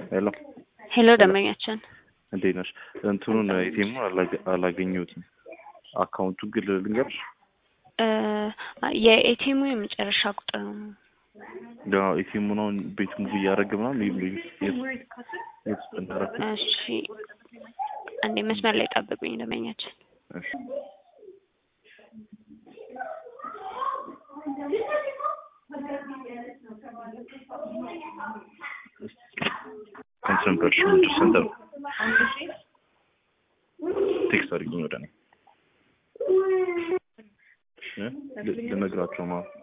ሄሎ ሄሎ ደንበኛችን እንዴት ነሽ? እንትኑን ኤቲኤሙን አላገኘሁትም። አካውንቱን ግን ልንገርሽ እ የኤቲኤሙ የመጨረሻ ቁጥር ነው። ያው ኤቲኤሙን አሁን ቤት ሙቭ እያደረገ ምናምን የት ውስጥ እንዳደረኩት እሺ አንዴ መስመር ላይ ጠብቁኝ ደንበኛችን። እሺ ኮንሰንትሬሽን ምንድን ሰንተር ቴክስት አድርጊኝ ወደ እኔ እ ል- ልነግራቸው ነው